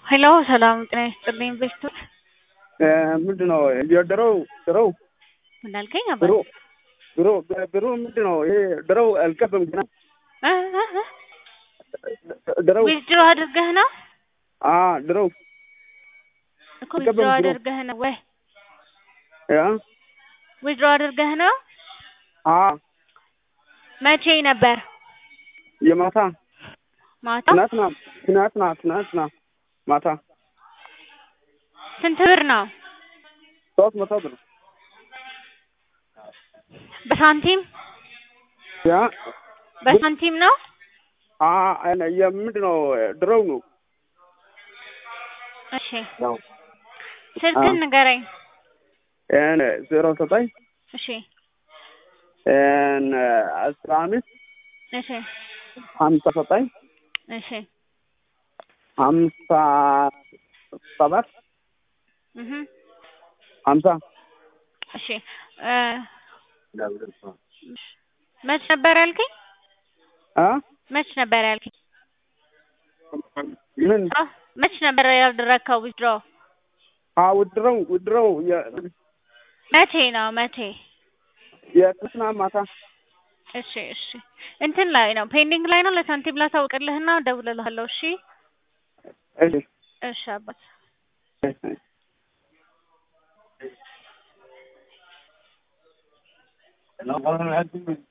ሄሎ ሰላም ጤና ይስጥልኝ ቤስቶች ምንድን ነው የድሮው ድሮው ምን አልከኝ? ድሮ አባት ድሮ ድሮ ምንድን ነው ይሄ ድሮው አልገባም ገና እ እ እ ድሮው ዊዝድሮ አድርገህ ነው አ ድሮው እኮ አልገባም ዊዝድሮ ድሮ። አድርገህ ነው ወይ ያ ዊዝድሮ አድርገህ ነው? አ መቼ ነበር? የማታ ማታ ትናንትና ትናንትና ትናንትና ማታ ስንት ብር ነው? ሶስት መቶ ብር በሳንቲም ያ በሳንቲም ነው? አ እኔ የምንድን ነው ድሮው ነው እሺ ያው ስልክህን ንገረኝ። እኔ ዜሮ ዘጠኝ እሺ እኔ አስራ አምስት እሺ ሀምሳ ዘጠኝ እሺ ሀምሳ ሰባት እህ ሀምሳ እሺ እ መች ነበር ያልከኝ? አ መች ነበር ያልከኝ? ምን አ መች ነበር ያደረግከው ዊዝድሮ? አ ውድረው ውድረው መቼ ነው መቼ? የትናንትና ማታ እሺ እሺ እንትን ላይ ነው ፔንዲንግ ላይ ነው። ለሳንቲም ላሳውቅልህና እደውልልሃለሁ። እሺ እሺ እሺ አባት እሺ